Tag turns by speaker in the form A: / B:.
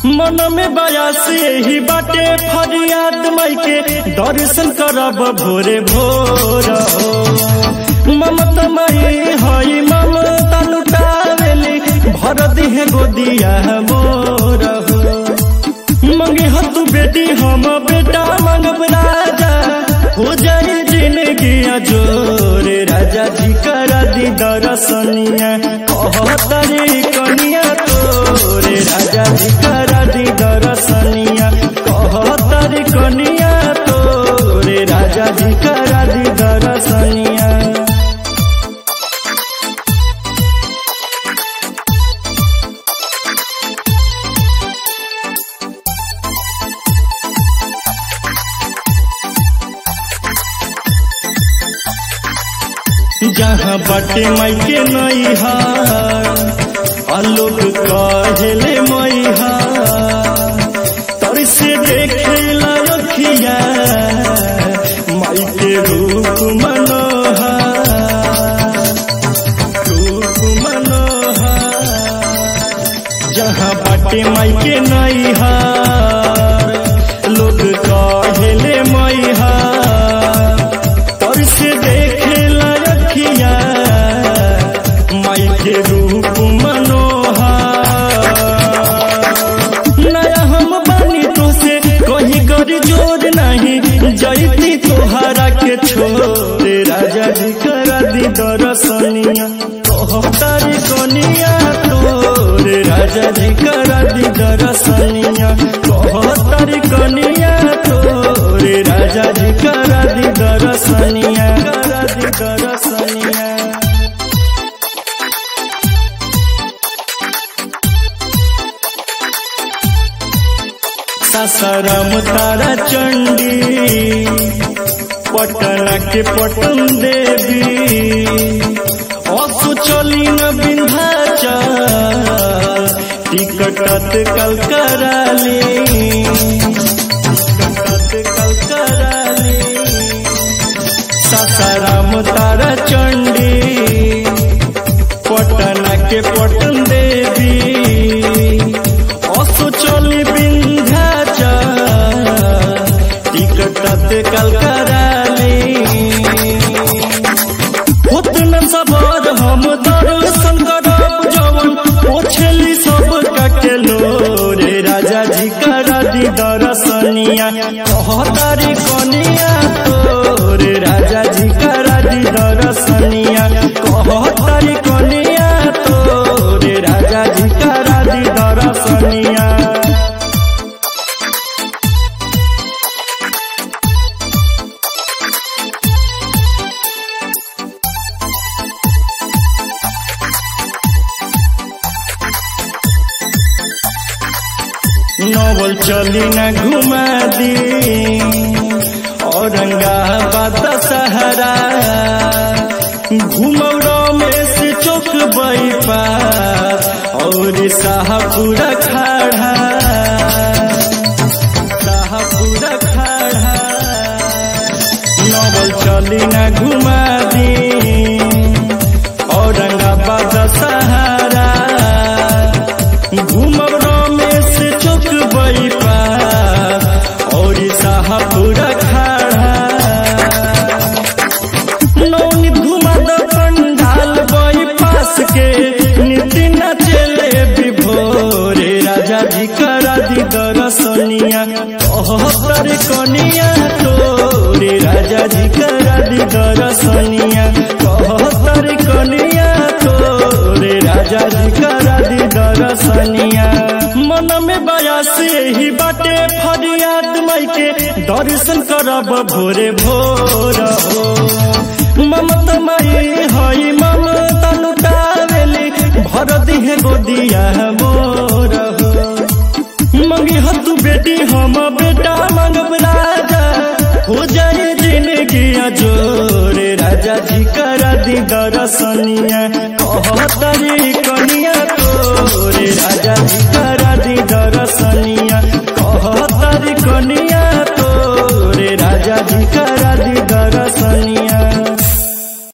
A: मन में बयासी ही बाटे फरियाद माई के दर्शन करब भोरे भोर हो ममता माई हई ममता लुटावेली भर दिहे गोदिया मोर हो मंगे हो तू बेटी हम बेटा मंगब राजा हो जाए जिंदगी जोर राजा जी करा दी दरसनिया कहतरी कनिया तोरे राजा जी करा दी दरसनिया कहतरी कनिया तोरे राजा जी करा दी दरसनिया जहाँ बाटे माई के नैहा आलोक कहले मैहा तर से देखे लखिया माई के रूप मनोहा रूप मनोहा जहाँ बाटे माई के नैहा लोग कहले मैहा तर से देखे रखिया माई के रूप मनोहा नया हम बानी तो से कहीं कर जोर नहीं जैती तोहरा के छोरे राजा जी करा दी दरसनिया कहतारी कनिया तोरे राजा जी करा दी दरसनिया कहतारी कनिया तोरे राजा जी करा दी दरसनिया करा दी दरसनिया सासाराम तारा चंडी पटना के पटन देवी असु चली न विंध्याचल टिकट कल कराली टिकट कल कराली सासाराम तारा चंडी पटना के पटन देवी असु चली विंध्याचल टिकट कल कराली उतना सबर हम दर्शन करब जवन पोछली सब ककेलो रे राजा जी करा दी दर्शनिया कहतारी कनिया तो रे राजा जी करा दी दर्शनिया कहतारी कनिया तो रे राजा जी करा दी दर्शनिया नवल चली न घुमा दी औरंगाबाद सहरा घुमौरा में से चौक बैपास और शाहपुरा खाड़ा शाहपुरा खाड़ा नवल चली न घुमा दी औरंगाबाद सहारा घूमब रमेश चौक बैपास और शाहपुरा खाड़ा नौनी घुमा द पंडाल बैपास के नीति न चले विभोरे राजा जी करा दी दरसनिया कहतर कनिया तोरे राजा जी करा दी दरसनिया कहतर कनिया तोरे राजा जी करा दी दरसनिया मन में बयासी ही बाटे फरियाद माई के दर्शन करब भोरे भोर हो ममता माई हई ममता लुटावेली भर दिहे गोदिया मोर हो मंगी हो तू बेटी हम बेटा मंगब राजा हो जाए जिंदगी जोरे राजा जी करा दी दरसनिया कहतरी कनिया तोरे राजा जी करा दी दरसनिया कहतरी कनिया तोरे राजा जी